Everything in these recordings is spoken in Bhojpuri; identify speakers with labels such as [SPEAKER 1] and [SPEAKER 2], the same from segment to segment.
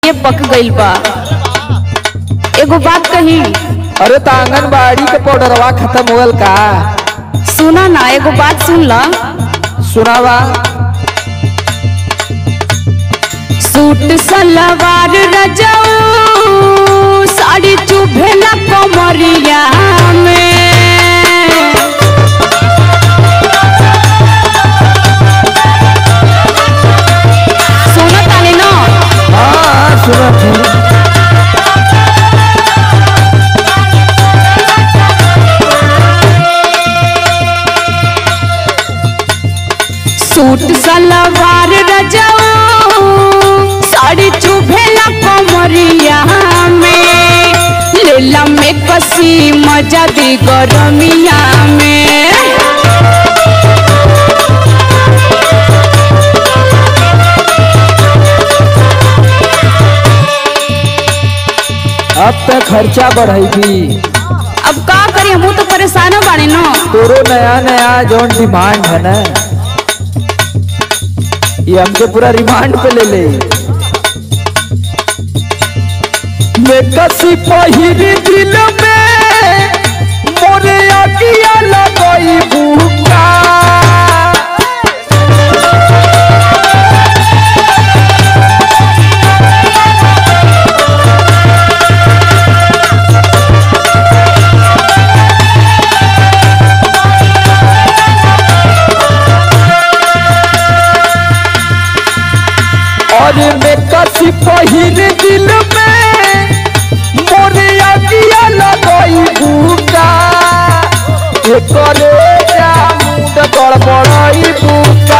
[SPEAKER 1] ये पक गइल बा एगो बात कही
[SPEAKER 2] अरे तो आंगनबाड़ी के पाउडरवा खत्म होल का
[SPEAKER 1] सुना ना एगो बात सुन ला
[SPEAKER 2] सुनावा
[SPEAKER 1] सूट सलवार रजाऊ साड़ी चुभेला कमरिया में सुनो तानी ना
[SPEAKER 2] हाँ सुनत हूँ
[SPEAKER 1] सूट सलवार रजाऊ साड़ी चुभेला कमरिया में लेला में कसी मजा दी गरमिया में
[SPEAKER 2] अब तो खर्चा बढ़ेगी
[SPEAKER 1] अब का करी हम तो परेशान बानी ना
[SPEAKER 2] तोरो नया नया जौन डिमांड है ना ये हमके पूरा रिमांड पे ले ले मैं कसी पहिरी दिल में मोरे अगिया लगई भूखा और मैं कसी पहिर दिल में मोरे अगिया लगई भूखा एकरे जा मुंड गड़बड़ई भूखा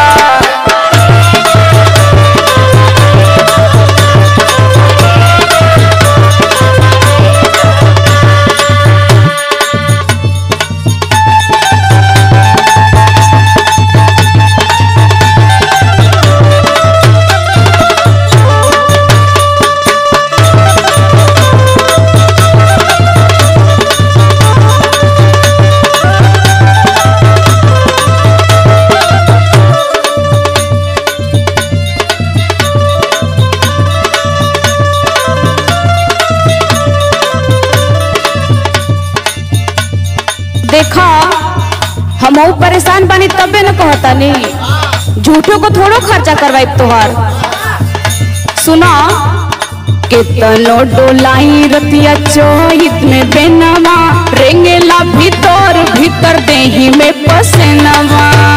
[SPEAKER 1] देखा हम परेशान बानी तबे न कहता नहीं झूठो को थोड़ो खर्चा करवाई तोहार सुना केतनो डोलाई रतिया चोहित में बेनवा रेंगेला भीतर भीतर देही में पसेनवा